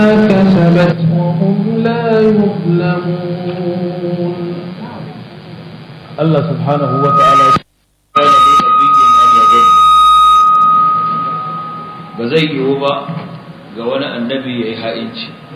كسبت وهم لا يظلمون الله سبحانه وتعالى كان لنبي أن يظن بزي يوبا قوانا النبي يحائنش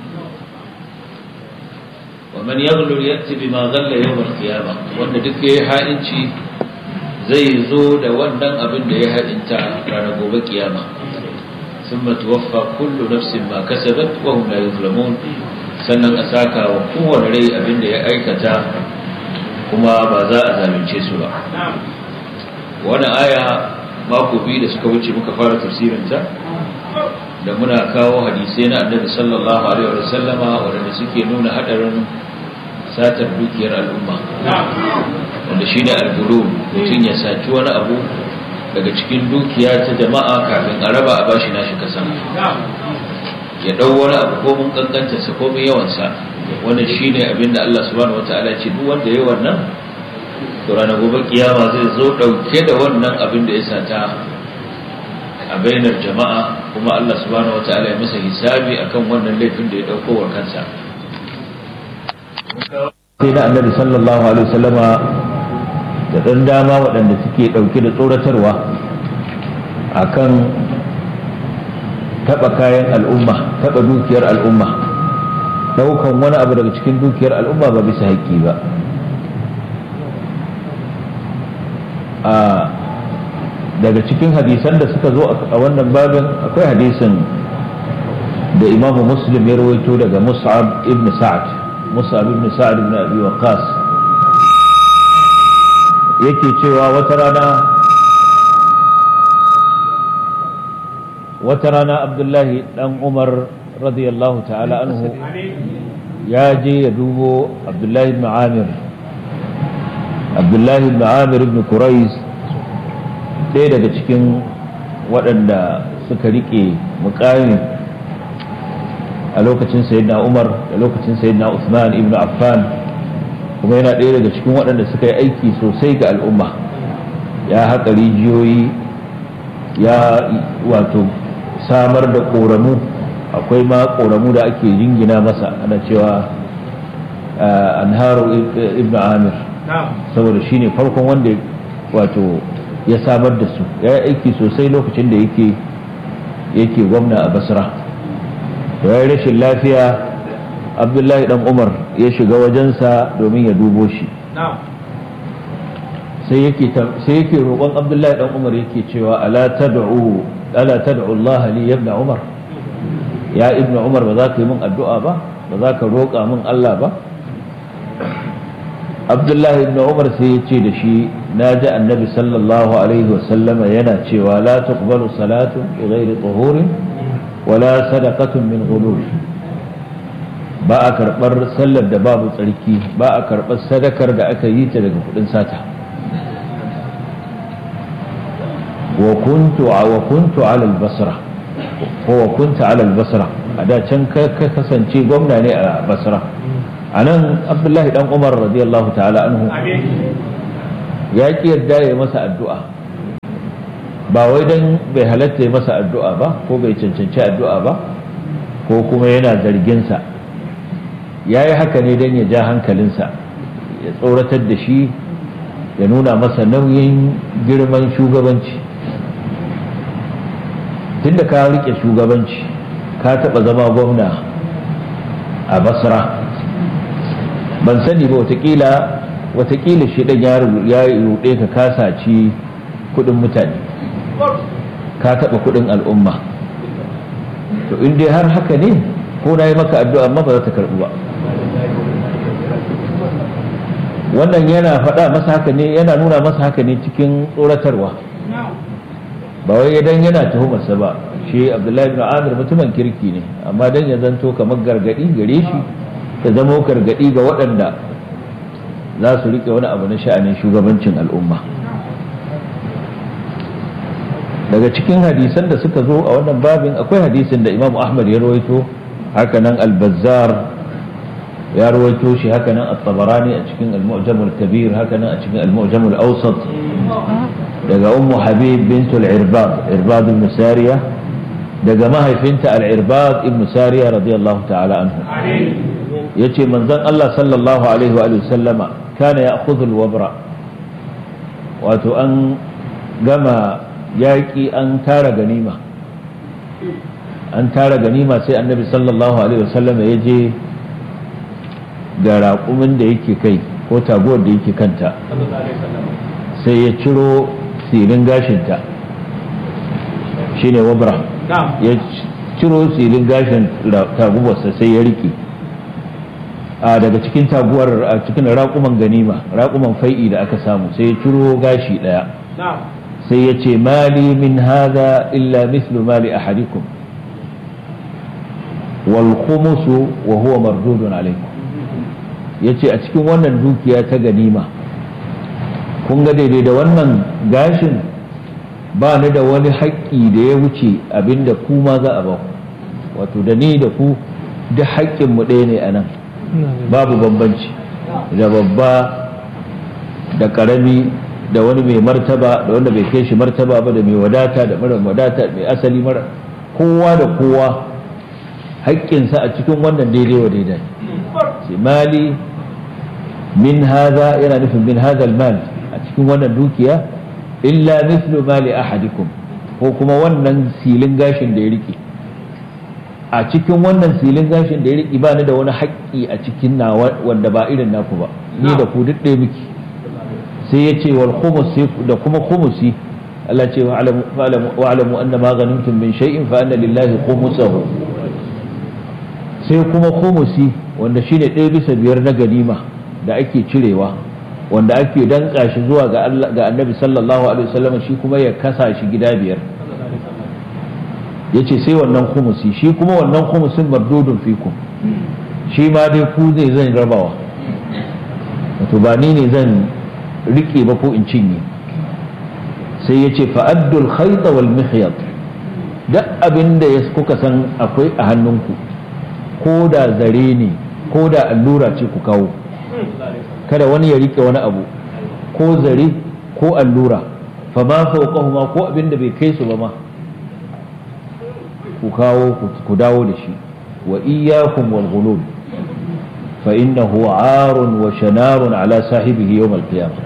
ومن يغلل يأتي بما غل يوم القيامة وأن دك يحائنش زي زود وأن أبن يحائنت رانا قوب قيامة ثم توفى كل نفس ما كسبت وهم لا يظلمون sannan a saka wa kowane rai abin da ya aikata kuma ba za a zalunce su ba wani aya mako biyu da suka wuce muka fara tafsirinta da muna kawo hadisai na annabi sallallahu alaihi wa sallama waɗanda suke nuna haɗarin satar dukiyar al'umma wanda shi ne algulu mutum ya saci wani abu daga cikin dukiya ta jama'a kafin a raba a bashi nashi kasan ya ɗau wani abu ko mun kankanta sa ko mun yawansa wannan shine abin da Allah subhanahu wataala ya ce duk wanda yayi wannan to ranar gobe kiyama zai zo dauke da wannan abin da ya sata a bainar jama'a kuma Allah subhanahu wataala ya masa hisabi akan wannan laifin da ya dauko wa kansa sai da annabi sallallahu alaihi wasallama da dan dama waɗanda suke dauke da tsoratarwa akan taba kayan al'umma taba dukiyar al'umma daukan wani abu daga cikin dukiyar al'umma ba bisa haƙƙi ba a daga cikin hadisan da suka zo a wannan babin akwai hadisin da imamu muslim ya rawaito daga mus'ab ibn sa'ad mus'ab ibn sa'ad ibn abi waqas yake cewa wata rana wata rana abdullahi dan umar radiyallahu ta'ala anhu ya je ya dubo abdullahi ibn amir abdullahi ibn amir ibn kurais ɗaya daga cikin waɗanda suka riƙe mukami a lokacin sayyidina umar da lokacin sayyidina usman ibn affan kuma yana ɗaya daga cikin waɗanda suka yi aiki sosai ga al'umma ya haƙa rijiyoyi ya wato samar da ƙoramu akwai ma ƙoramu da ake jingina masa ana cewa anharu ibn amir saboda shi ne farkon wanda wato ya samar da su ya yi aiki sosai lokacin da yake yake gwamna a basra ya yi rashin lafiya abdullahi dan umar ya shiga wajensa domin ya dubo shi sai yake roƙon abdullahi dan umar yake cewa ala tad'u ala tad'u Allah li ibn umar ya ibn umar ba za ka yi min addu'a ba ba za ka roƙa min Allah ba abdullahi ibn umar sai ya ce da shi na ji annabi sallallahu alaihi wasallama yana cewa la tuqbalu salatu bi ghairi tuhurin wala sadaqatun min ghulul ba a karɓar sallar da babu tsarki ba a karɓar sadakar da aka yi ta daga kudin sata wa kuntu wa kuntu ala al-basra ko wa kunta ala al-basra a da can ka kasance gwamna ne a basra a nan abdullahi dan umar radiyallahu ta'ala anhu ya ki yarda ya masa addu'a ba wai dan bai halatta ya masa addu'a ba ko bai cancanci addu'a ba ko kuma yana zarginsa ya yi haka ne don ya ja hankalinsa ya tsoratar da shi ya nuna masa nauyin girman shugabanci tunda ka rike shugabanci ka taɓa zama gwamna a basra ban sani ba watakila watakila shi ɗan ya ruɗe ka kasaci kuɗin mutane ka taɓa kuɗin al'umma to in dai har haka ne ko na yi maka addu'a amma ba za ta karɓi ba wannan yana faɗa masa haka ne yana nuna masa haka ne cikin tsoratarwa ba wai idan yana tuhumarsa ba shi abdullahi bin amir mutumin kirki ne amma dan ya zanto kamar gargadi gare shi ya zamo gargadi ga waɗanda za su riƙe wani abu na sha'anin shugabancin al'umma daga cikin hadisan da suka zo a wannan babin akwai hadisin da imam ahmad ya rawaito hakanan al-bazzar ya rawaito shi hakanan at-tabarani a cikin al-mu'jam al-kabir hakanan a cikin al-mu'jam al-awsat daga ummu habib bint al-irbad irbad ibn sariya daga mahaifinta al-irbad ibn sariya radiyallahu ta'ala anhu yace manzon Allah sallallahu alaihi wa sallama kana ya'khudhu al-wabra wato an gama yaƙi an tara ganima an tara ganima sai annabi sallallahu alaihi wasallam ya je ga raƙumin da yake kai ko taguwar da yake kanta sai ya ciro silin gashinta shine wabra ya ciro silin gashin taguwarsa sai ya rike a daga cikin taguwar a cikin raƙuman ganima raƙuman fai'i da aka samu sai ya ciro gashi ɗaya sai ya ce mali min hada illa mislu mali ahadikum wal khumusu wa huwa mardudun alaikum yace a cikin wannan dukiya ta ganima kun ga daidai da wannan gashin ba ni da wani haƙƙi da ya wuce abinda ku ma za a ba ku wato da ni da ku duk haƙƙinmu ɗaya ne a nan babu bambanci da babba da ƙarami da wani mai martaba da wanda bai kai shi martaba ba da mai wadata da mara wadata mai asali mara kowa da kowa haƙƙinsa a cikin wannan daidai wa daidai ce mali min haza yana nufin min haza mal a cikin wannan dukiya illa mislu mali ahadikum ko kuma wannan silin gashin da ya rike a cikin wannan silin gashin da ya rike ba ni da wani haƙƙi a cikin na wanda ba irin naku ba ni da ku duk ɗaya miki sai ya ce wal khumus da kuma khumusi Allah ce wa alamu anna ma ghanimtum min shay'in fa anna lillahi khumusahu sai kuma khumusi wanda shine ɗaya bisa biyar na ganima da ake cirewa wanda ake danka shi zuwa ga Allah ga Annabi sallallahu alaihi wasallam shi kuma ya kasa shi gida biyar yace sai wannan khumusi shi kuma wannan khumusin mardudun fikum shi ma dai ku zai zan rabawa wato ba ni ne zan rike ba ko in cinye sai yace fa'addul khayta wal mihyat duk abin da kuka san akwai a hannunku ko da zare ne ko da allura ce ku kawo kada wani ya rike wani abu ko zare ko allura fa ma fawqahuma ko abin da bai kai su ba ma ku kawo ku dawo da shi wa iyyakum wal ghulul fa innahu arun wa shanarun ala sahibihi yawm al qiyamah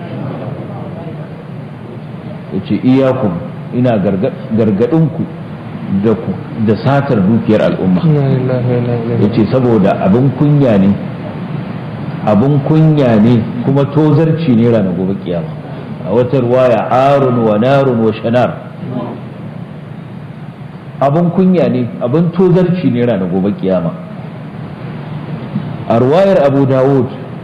yace iyyakum ina gargadin ku da ku da satar dukiyar al'umma yace saboda abin kunya ne abin kunya ne kuma tozarci ne ranar gobe kiyama a wata ruwaya arun wa narun wa shanar abin kunya ne abin tozarci ne ranar gobe kiyama a ruwayar abu dawud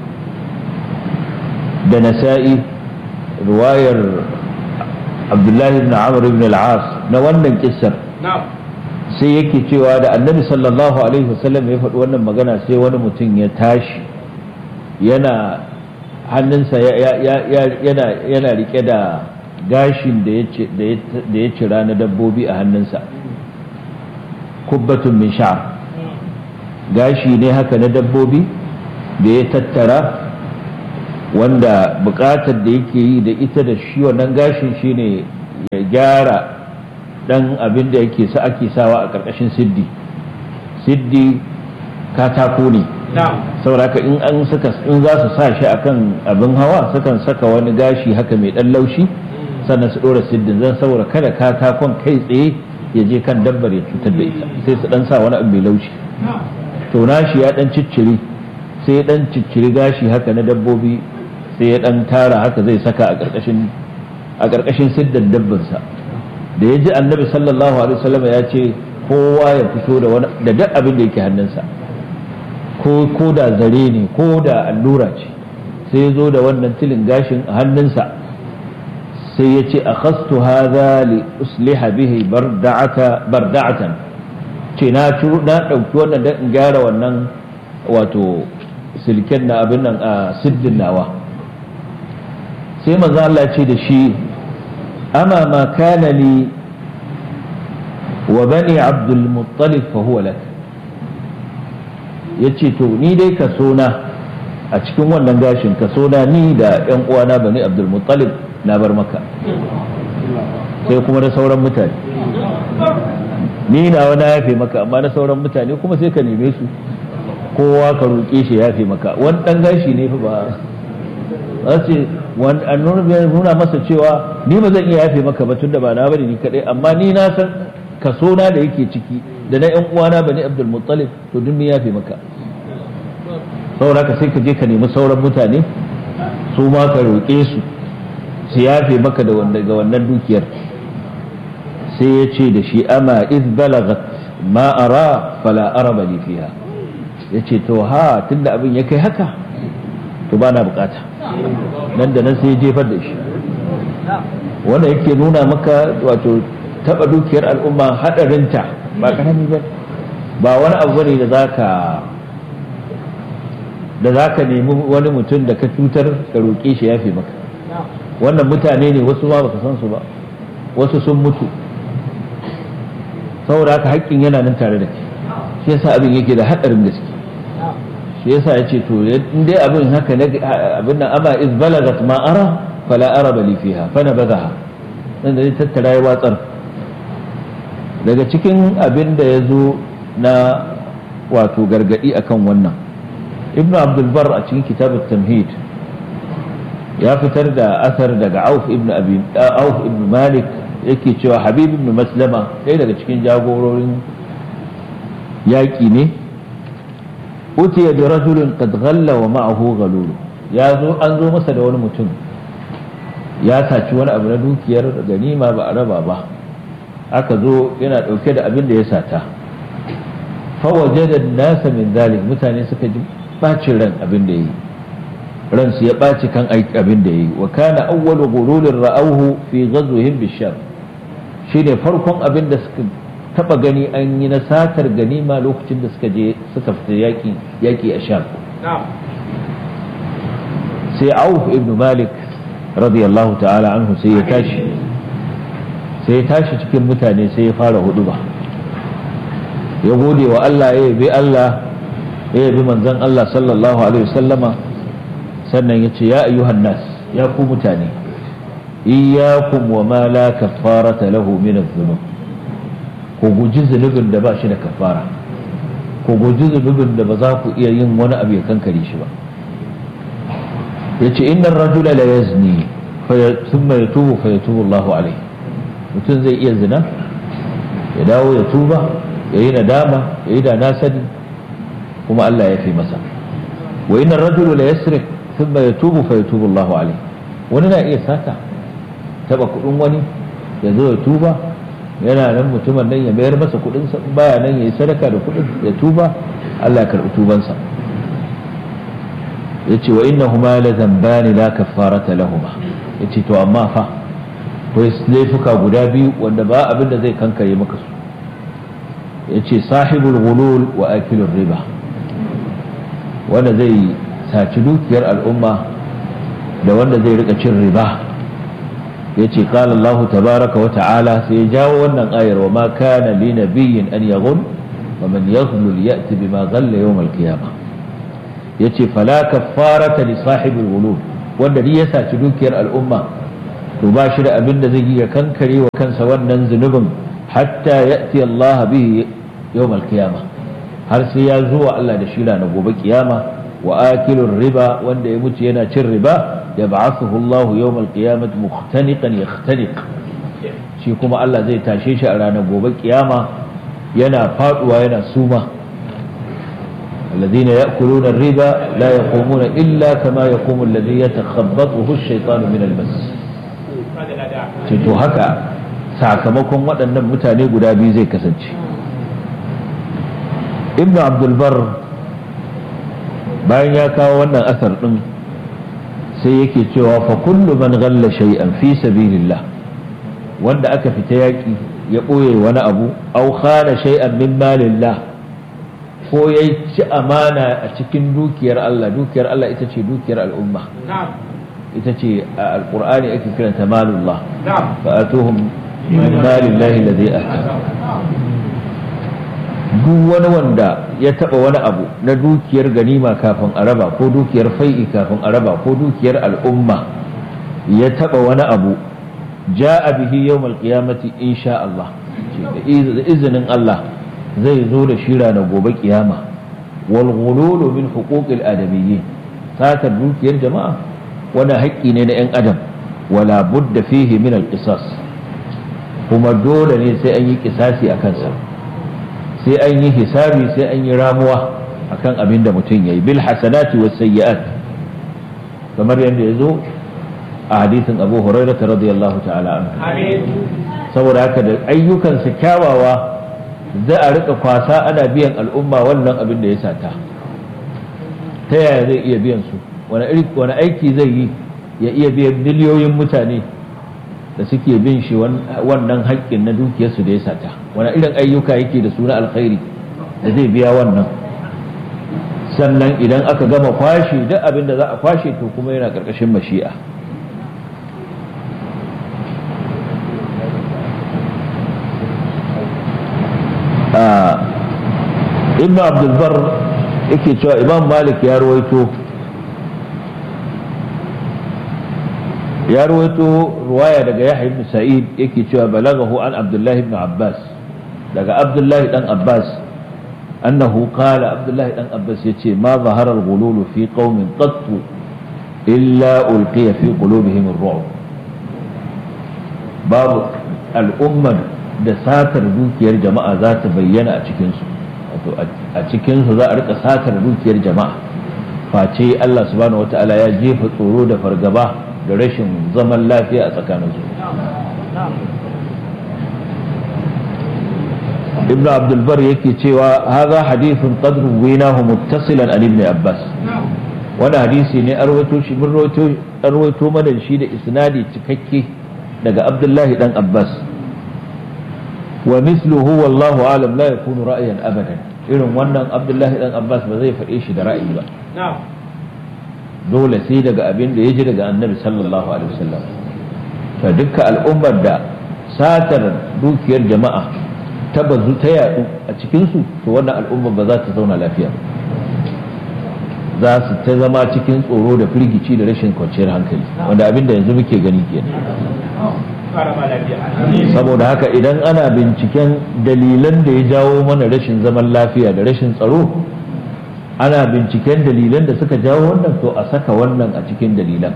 da nasa'i ruwayar abdullahi ibn amr ibn al-as na wannan kissar sai yake cewa da annabi sallallahu alaihi wasallam ya faɗi wannan magana sai wani mutum ya tashi yana hannunsa yana rike da gashin da ya cira na dabbobi a hannunsa kubbatun min sha'r gashi ne haka na dabbobi da ya tattara wanda bukatar da yake yi da ita da shi wannan gashin shine ya gyara dan abin da yake sa ake sawa a ƙarƙashin siddi siddi katako ne sauraka in an suka in za su sa shi akan abin hawa sukan saka wani gashi haka mai dan laushi sannan su dora siddin zan saboda kada katakon kai tsaye ya je kan dabbar ya cutar da ita sai su dan sa wani abu mai laushi to nashi ya dan cicciri sai ya dan cicciri gashi haka na dabbobi sai ya dan tara haka zai saka a karkashin a karkashin siddan dabbarsa da ya ji annabi sallallahu alaihi wasallam ya ce kowa ya fito da wani da duk abin da yake hannunsa ko ko da zare ne ko da allura ce sai ya zo da wannan tilin gashin a hannunsa sai ya ce akhastu hadha li usliha bihi barda'ata barda'atan ce na ciro na dauki wannan dan in gyara wannan wato silken na abin nan a siddin nawa sai manzo Allah ce da shi ama ma kana li wa bani abdul muttalib fa huwa lak yace to ni dai ka na a cikin wannan gashin ka na ni da yan uwana bani abdul muttalib na bar maka sai kuma da sauran mutane ni na wani yafe maka amma na sauran mutane kuma sai ka neme su kowa ka roƙe shi yafe maka wani ɗan gashi ne fa ba za ce an nuna masa cewa ni ba zan iya yafe maka ba tun da ba na bane ni kaɗai amma ni na san kaso na da yake ciki da na ƴan uwana bani abdul muttalib to duk ni yafe maka saboda ka sai ka je ka nemi sauran mutane su ma ka roƙe su su yafe maka da ga wannan dukiyar sai ya ce da shi ama iz balagat ma ara fala araba li fiha ya ce to ha tunda abin ya kai haka to ba na bukata nan da nan sai ya jefar da shi wanda yake nuna maka wato taba dukiyar al'umma hadarinta ba karami ba ba wani abu ne da zaka da zaka nemi wani mutum da ka cutar ka roƙe shi yafe maka wannan mutane ne wasu ma baka san su ba wasu sun mutu saboda haka haƙƙin yana nan tare da kai shi yasa abin yake da haɗarin gaske shi yasa ya ce to in dai abin haka na abin nan ama iz balagat ma ara fala ara bali fiha fa nabadaha dan da tattara ya watsar daga cikin abin da ya zo na wato gargadi akan wannan ibnu abdul bar a cikin kitabut tamhid ya fitar da asar daga auf ibn abi auf ibn malik yake cewa habib ibn maslama ɗaya daga cikin jagororin yaƙi ne utiya bi rajulin qad ghalla wa ma'ahu ghalul ya zo an zo masa da wani mutum ya saci wani abu na dukiyar ganima ba a raba ba aka zo yana ɗauke da abin da ya sata fa wajada nasa min zalik mutane suka ji bacin ran abin da yi ransu ya ɓaci kan abin da yi wa kana awwalu gululin ra'auhu fi ghazwihim bisham shine farkon abin da suka taba gani an yi na satar ganima lokacin da suka je suka fita yaki yaki a sham sai auf ibn malik radiyallahu ta'ala anhu sai ya tashi sai ya tashi cikin mutane sai ya fara huduba ya gode wa Allah ya yabi Allah ya yabi manzon Allah sallallahu alaihi wasallama sannan ya ce ya ayyuhan nas ya ku mutane iyyakum wa ma la kaffarata lahu min adh-dhunub ku guji zunubin da ba shi da kafara ku guji zunubin da ba za ku iya yin wani abu ya kankare shi ba yace innar rajula la yazni thumma yatubu fa yatubu Allahu alayhi mutum zai iya zina ya dawo ya tuba ya yi nadama ya yi da na sani kuma Allah ya fi masa wa innar rajula la yasrik thumma yatubu fa yatubu Allahu alayhi wani na iya sata taba kudin wani ya zo ya tuba yana nan mutumin nan ya mayar masa kudin sa baya nan yayi sadaka da kudin ya tuba Allah ya karbi tubansa yace wa innahuma la dhanbani la kaffarata lahuma yace to amma fa akwai laifuka guda biyu wanda ba abin da zai kankare maka su yace sahibul ghulul wa akilur riba wanda zai saci dukiyar al'umma da wanda zai rika cin riba yace qala Allah tabaraka wa ta'ala sai ya jawo wannan ayar wa ma kana li nabiyyin an yaghul wa man yaghlul ya'ti bima ghalla yawm al-qiyamah yace fala kaffarata li sahibil ghulul wanda ni ya saci dukiyar al'umma to ba shi da abin da zai yi ya kankare wa kansa wannan zunubin hatta ya'ti Allah bihi yawm al-qiyamah har sai ya zuwa Allah da shi na gobe kiyama wa akilur riba wanda ya mutu yana cin riba يبعثه الله يوم القيامة مختنقا يختنق shi kuma Allah zai tashe shi a ranar gobe kiyama yana faduwa yana suma الذين يأكلون الربا لا يقومون إلا كما يقوم الذي يتخبطه الشيطان من المس to haka sakamakon waɗannan mutane guda biyu zai kasance ibnu abdulbar bayan ya kawo wannan asar ɗin sai yake cewa fa kullu man ghalla shay'an fi sabilillah wanda aka fita yaki ya boye wani abu aw khana shay'an min malillah ko ya ci amana a cikin dukiyar Allah dukiyar Allah ita ce dukiyar al'umma ita ce a alqur'ani ake kiranta malullah fa atuhum min malillahi alladhi ata duk wani wanda ya taba wani abu na dukiyar ganima kafin a raba ko dukiyar fai'i kafin a raba ko dukiyar al'umma ya taba wani abu ja'a bihi yawmal qiyamati insha Allah da izinin Allah zai zo da shi ranar gobe kiyama wal ghululu min huquqil adamiyyin satar dukiyar jama'a wani haƙƙi ne na 'yan adam wala budda fihi min al kuma dole ne sai an yi kisasi a kansa sai an yi hisabi sai an yi ramuwa akan abin da mutum ya yi bil hasanati was sayyi'at kamar yadda ya zo a hadisin abu hurairah radiyallahu ta'ala anhu saboda haka da ayyukansa kyawawa za a rika kwasa ana biyan al'umma wannan abin da ya sata ta yaya zai iya biyan su wani aiki zai yi ya iya biyan miliyoyin mutane da suke bin shi wannan haƙƙin na dukiyarsu da ya sata wani irin ayyuka yake da suna alkhairi da zai biya wannan sannan idan aka gama kwashe duk abin da za a kwashe to kuma yana ƙarƙashin mashi'a ibn abdulbar yake cewa imam malik ya ruwaito ya ruwaito ruwaya daga yahya ibn sa'id yake cewa balagahu an abdullahi ibn abbas daga abdullahi dan abbas annahu qala abdullahi dan abbas yace ma zahara al-ghulul fi qaumin qattu illa ulqiya fi qulubihim ar-ru'b babu al'ummar da satar dukiyar jama'a za ta bayyana a cikinsu wato a cikinsu za a rika satar dukiyar jama'a face Allah subhanahu wata'ala ya jefa tsoro da fargaba da rashin zaman lafiya a tsakaninsu ibn abdulbar yake cewa haza hadithun qadru winahu muttasilan an ibn abbas wani hadisi ne arwato shi mun arwato mana shi da isnadi cikakke daga abdullahi dan abbas wa misluhu wallahu alam la yakunu ra'yan abadan irin wannan abdullahi dan abbas ba zai faɗe shi da ra'ayi ba dole sai daga abin da ya ji daga annabi sallallahu alaihi wasallam to dukkan al'ummar da satar dukiyar jama'a ta bazu ta yadu a cikin su to wannan al'ummar ba za ta zauna lafiya za su ta zama cikin tsoro da firgici da rashin kwanciyar hankali wanda abin da yanzu muke gani kenan saboda haka idan ana binciken dalilan da ya jawo mana rashin zaman lafiya da rashin tsaro ana binciken dalilan da suka jawo wannan to a saka wannan a cikin dalilan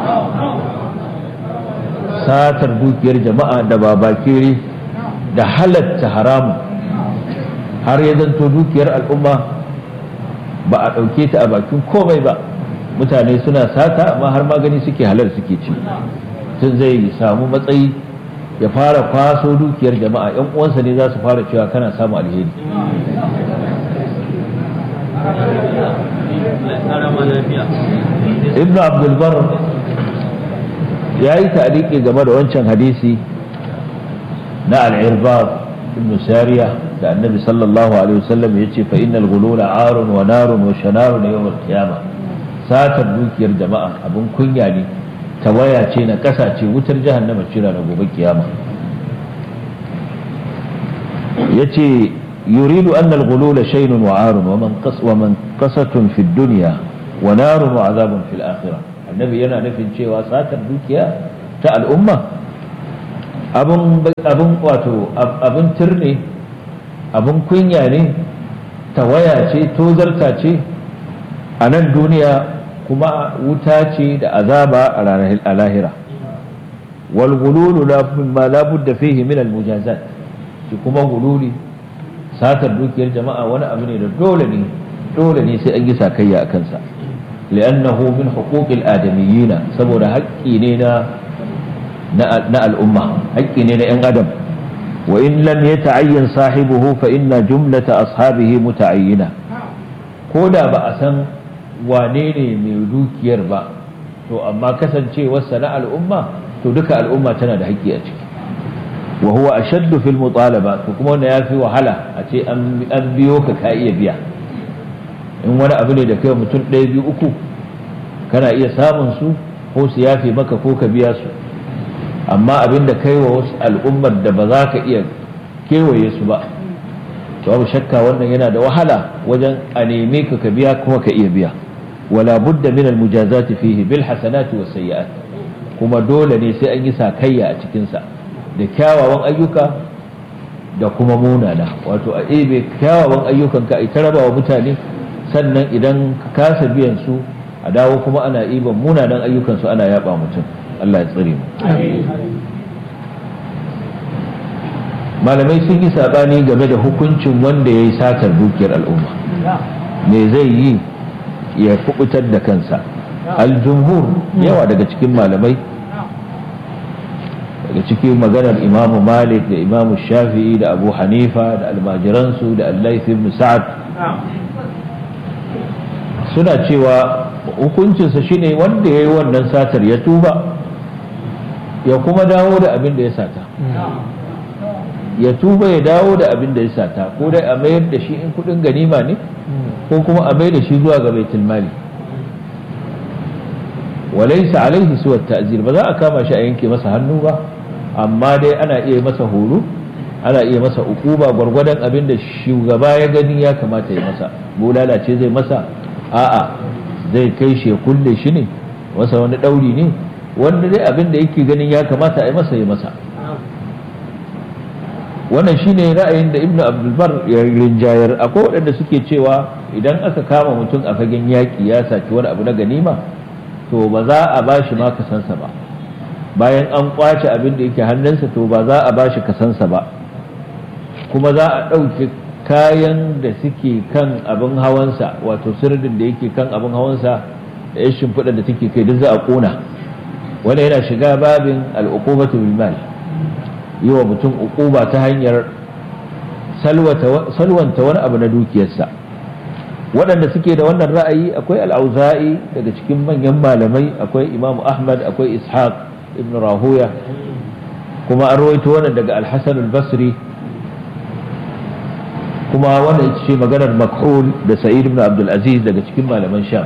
satar dukiyar jama'a da babakere da halatta haramun har ya zanto dukiyar al'umma ba a ɗauke ta a bakin komai ba mutane suna sata amma har magani suke halar suke ci tun zai samu matsayi ya fara kwaso dukiyar jama'a yan uwansa ne za su fara cewa kana samu alheri ibn abdulbar ya yi ta'aliki game da wancan hadisi na al'irbab ibn sariya da annabi sallallahu alaihi wasallam ya ce fa innal gulula arun wa narun wa shanarun yawmal qiyamah satar dukiyar jama'a abin kunya ne tawaya ce na ƙasa ce wutar jahannama cira na gobe kiyama yace yuridu anna al-ghulul shaynun wa arun wa man qas wa man qasatun fi dunya wa narun wa azabun fil akhirah annabi yana nufin cewa satar dukiya ta al'umma abun abun wato abun turne abun kunya ne tawaya ce tozarta ce a nan duniya kuma wuta ce da azaba a ranar lahira wal gululu ma la budda fihi min al mujazat shi kuma gululi satar dukiyar jama'a wani abu ne da dole ne dole ne sai an yi sakayya a kansa li'annahu min huquqil adamiyina saboda haƙƙi ne na na al'umma haƙƙi ne na 'yan adam wa in lam yata'ayyan sahibuhu fa inna jumlata ashabihi muta'ayyina ko da ba a san wane ne mai dukiyar ba to amma kasancewarsa na al'umma to duka al'umma tana da haƙƙi a ciki wa huwa ashaddu fil mutalaba to kuma wanda yafi wahala a ce an biyo ka ka iya biya in wani abu ne da kai mutum ɗaya biyu uku kana iya samun su ko su yafe maka ko ka biya su amma abin da kai wa wasu al'ummar da ba za ka iya kewaye su ba to babu shakka wannan yana da wahala wajen a neme ka ka biya kuma ka iya biya wala budda min almujazati fihi bil hasanati was sayyi'at kuma dole ne sai an yi sakayya a cikin sa da kyawawan ayyuka da kuma munana wato a ebe kyawawan ayyukanka a ta raba wa mutane sannan idan ka kasa biyan su a dawo kuma ana iban munanan ayyukansu ana yaba mutum Allah ya tsare mu malamai sun yi sabani game da hukuncin wanda ya yi satar dukiyar al'umma me zai yi ya kubutar da kansa aljumhur yawa daga cikin malamai daga cikin maganar imamu malik da imamu shafi'i da abu hanifa da almajiransu da allaith ibn sa'ad suna cewa hukuncinsa shine wanda ya yi wannan satar ya tuba ya kuma dawo da abin da ya sata ya tuba ya dawo da abin da ya sata ko dai a mayar da shi in kudin ganima ne ko kuma a mayar da shi zuwa ga baitul mali walaysa alaihi suwa ta'zir ba za a kama shi a yanke masa hannu ba amma dai ana iya masa horo ana iya masa ukuba gwargwadon abin da shugaba ya gani ya kamata ya masa bulala ce zai masa a'a zai kai shi ya kulle shi ne masa wani ɗauri ne wanda dai abin da yake ganin ya kamata a yi masa ya masa wannan shine ra'ayin da ibnu abdulbar ya rinjayar akwai waɗanda suke cewa idan aka kama mutum a fagen yaƙi ya saki wani abu na ganima to ba za a ba shi ma kasansa ba bayan an kwace abin da yake hannunsa to ba za a ba shi kasansa ba kuma za a ɗauke kayan da suke kan abin hawansa wato sirdin da yake kan abin hawansa da ya shimfiɗa da take kai duk za a ƙona wanda yana shiga babin al'uqubatu bil mal yi wa mutum uquba ta hanyar salwanta wani abu na dukiyarsa waɗanda suke da wannan ra'ayi akwai al'auza'i daga cikin manyan malamai akwai imam ahmad akwai ishaq ibn rahuya kuma an rawaito wannan daga al-hasan al-basri kuma wannan ita ce maganar makhul da sa'id ibn abdul aziz daga cikin malaman sham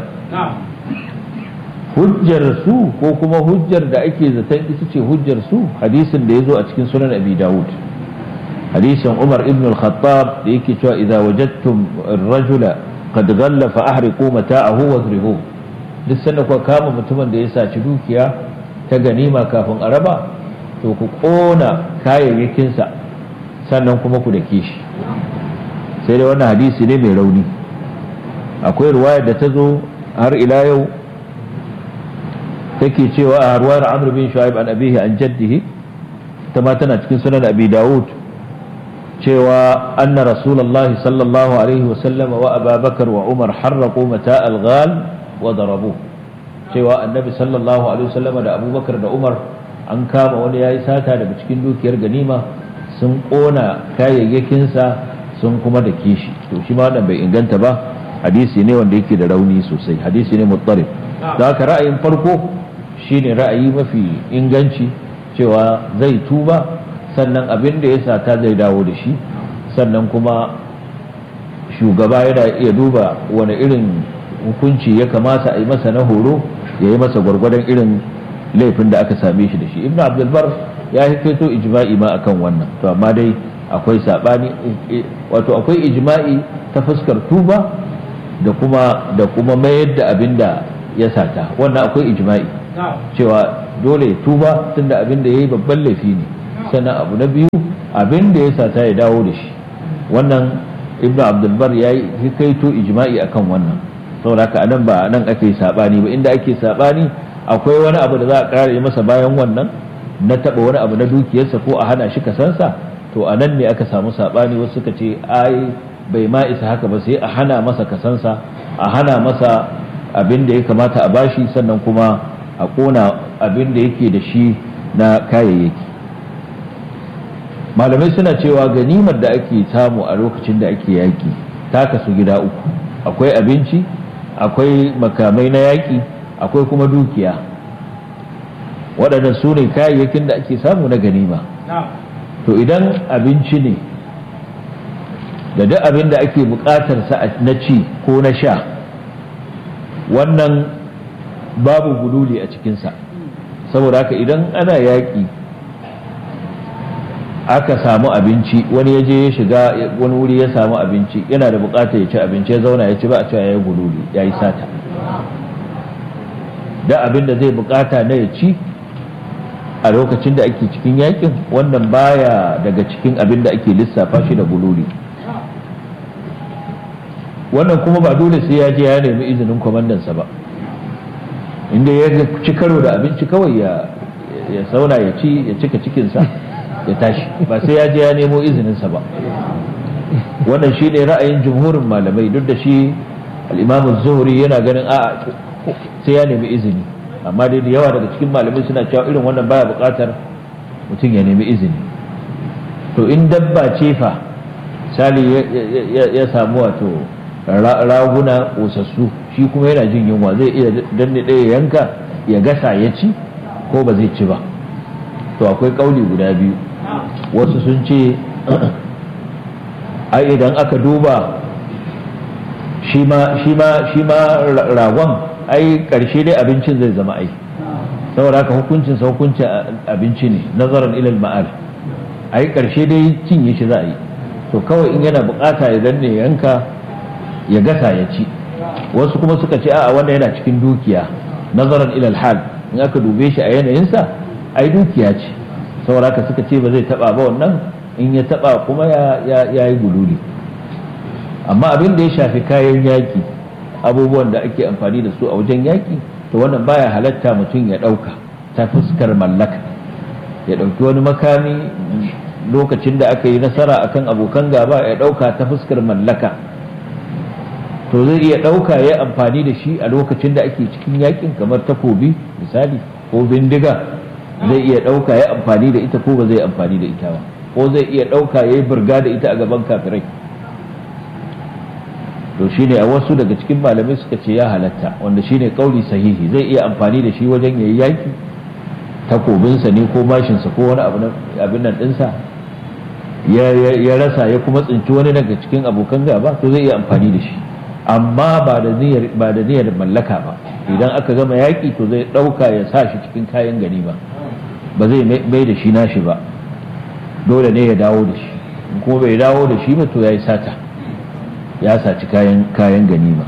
hujjar su ko kuma hujjar da ake zaton ita ce hujjar su hadisin da ya zo a cikin sunan abi dawud hadisin umar ibn al-khattab da yake cewa idza wajadtum ar-rajula qad ghalla fa ahriqu mata'ahu wadrihu duk sanda kuka kama mutumin da ya saci dukiya ta ganima kafin a raba to ku kona kayayyakinsa sannan kuma ku dake shi sai dai wannan hadisi ne mai rauni akwai ruwayar da ta zo har ila yau take cewa a ruwayar amr bin shu'aib an abihi an jaddihi ta ma tana cikin sunan abi dawud cewa anna rasulullah sallallahu alaihi wa sallam wa ababakar wa umar harraqu mata al-ghal wa darabu cewa annabi sallallahu alaihi wa sallam da abubakar da umar an kama wani yayi sata daga cikin dukiyar ganima sun kona kayayyakinsa sun kuma da kishi to shi ma wannan bai inganta ba hadisi ne wanda yake da rauni sosai hadisi ne muttarib da haka ra'ayin farko shine ra'ayi mafi inganci cewa zai tuba sannan abin da ya sata zai dawo da shi sannan kuma shugaba yana iya duba wani irin hukunci ya kamata a yi masa na horo ya yi masa gwargwadon irin laifin da aka same shi da shi ibn abdulbar ya hikaito ijma'i ma akan wannan to amma dai akwai sabani wato akwai ijma'i ta fuskar tuba da kuma da kuma mayar da abin da ya sata wannan akwai ijma'i cewa dole ya tuba tunda abin da yayi babban laifi ne sannan abu na biyu abin da ya sata ya dawo da shi wannan ibnu abdulbar ya yi hikaito ijma'i akan wannan saboda haka anan ba nan ake sabani ba inda ake sabani akwai wani abu da za a kare masa bayan wannan na taba wani abu na dukiyarsa ko a hana shi kasansa to a nan ne aka samu sabani wasu suka ce ai bai ma isa haka ba sai a hana masa kasansa a hana masa abin da ya kamata a bashi sannan kuma a kona abin da yake da shi na kayayyaki malamai suna cewa ganimar da ake samu a lokacin da ake yaƙi ta kasu gida uku akwai abinci akwai makamai na yaƙi akwai kuma dukiya waɗannan su ne kayayyakin da ake samu na ganima to idan abinci ne da duk abin da ake buƙatar sa na ci ko na sha wannan babu gululi a cikinsa saboda haka idan ana yaƙi aka samu abinci wani ya je ya shiga wani wuri ya samu abinci yana da buƙatar ya ci abinci ya zauna ya ci ba a cewa ya yi gululi ya yi sata da abin da zai buƙata na ya ci a lokacin da ake cikin yakin wannan baya daga cikin abin da ake lissafa shi da gululi wannan kuma ba dole sai ya je ya nemi izinin kwamandansa ba inda ya ci karo da abinci kawai ya ya sauna ya ci ya cika cikinsa ya tashi ba sai ya je ya nemo izininsa ba wannan shi ne ra'ayin jumhurin malamai duk da shi al'imamu zuhuri yana ganin a sai ya nemi izini amma dai da yawa daga cikin malamai suna cewa irin wannan baya buƙatar mutum ya nemi izini to in dabba ce fa sali ya samu wato raguna ƙosassu shi kuma yana jin yunwa zai iya danne ɗaya yanka ya gasa ya ci ko ba zai ci ba to akwai ƙauli guda biyu wasu sun ce ai idan aka duba shi ma ragon ai ƙarshe dai abincin zai zama ai saboda haka hukuncin sa hukuncin abinci ne nazaran ilal ma'al ai ƙarshe dai cinye shi za a yi to kawai in yana bukata ya danne yanka ya gasa ya ci wasu kuma suka ce a'a wanda yana cikin dukiya nazaran ilal hal in aka dube shi a yanayinsa ai dukiya ce saboda haka suka ce ba zai taba ba wannan in ya taba kuma ya yi gululi amma abin da ya shafi kayan yaki abubuwan da ake amfani da su a wajen yaki to wannan baya halatta mutum ya dauka ta fuskar mallaka ya dauki wani makami lokacin da aka yi nasara akan abokan gaba ya dauka ta fuskar mallaka to zai iya ɗauka ya amfani da shi a lokacin da ake cikin yakin kamar takobi misali ko bindiga zai iya ɗauka ya amfani da ita ko ba zai amfani da ita ba ko zai iya ɗauka ya yi burga da ita a gaban kafirai to shine a wasu daga cikin malamai suka ce ya halatta wanda shine kauli sahihi zai iya amfani da shi wajen yayi yaki takobinsa ne ko mashinsa ko wani abin nan ɗinsa ya rasa ya kuma tsinci wani daga cikin abokan gaba to zai iya amfani da shi amma ba da niyyar ba da niyyar mallaka ba idan aka gama yaƙi to zai ɗauka ya sa shi cikin kayan gani ba ba zai mai da shi nashi ba dole ne ya dawo da shi in kuma bai dawo da shi ba to ya yi sata ya saci kayan kayan ganima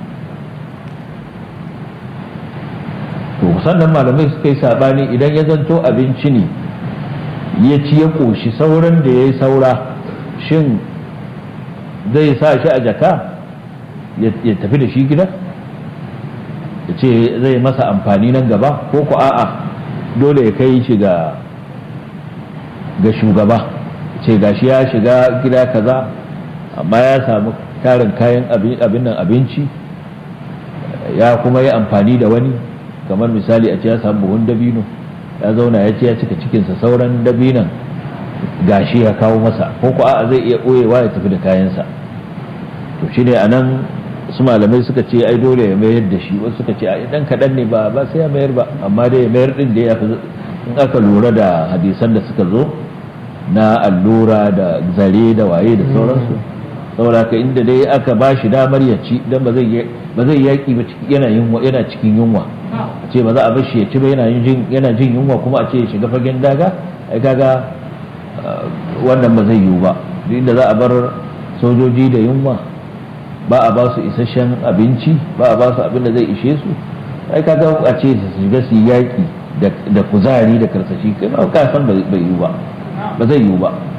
to sannan malamai suka yi sabani idan ya zanto abinci ne ya ci ya ƙoshi sauran da ya yi saura shin zai sa shi a jaka ya tafi da shi gida ya ce zai masa amfani nan gaba ko ku a'a dole ya kai shi ga ga shugaba ce gashi ya shiga gida kaza amma ya samu tarin kayan abin nan abinci ya kuma yi amfani da wani kamar misali a ce ya samu buhun dabino ya zauna ya ce ya cika cikinsa sauran dabinan gashi ya kawo masa ko ku a'a zai iya ɓoyewa ya tafi da kayansa to shi ne a nan su malamai suka ce ai dole ya mayar da shi wasu suka ce a idan kaɗan ne ba ba sai ya mayar ba amma dai ya mayar ɗin da ya fi in aka lura da hadisan da suka zo na allura da zare da waye da sauransu saboda haka inda dai aka ba shi damar ya ci dan ba zai ba zai yaki ba yana yunwa yana cikin yunwa a ce ba za a bar shi ya ci ba yana jin yana jin yunwa kuma a ce ya shiga fagen daga ai kaga wannan ba zai yiwu ba duk inda za a bar sojoji da yunwa ba a ba su isasshen abinci ba a ba su abin da zai ishe su ai kaga a ce su shiga su yaki da kuzari da karsashi kai ba ka san ba yiwu ba ba zai yiwu ba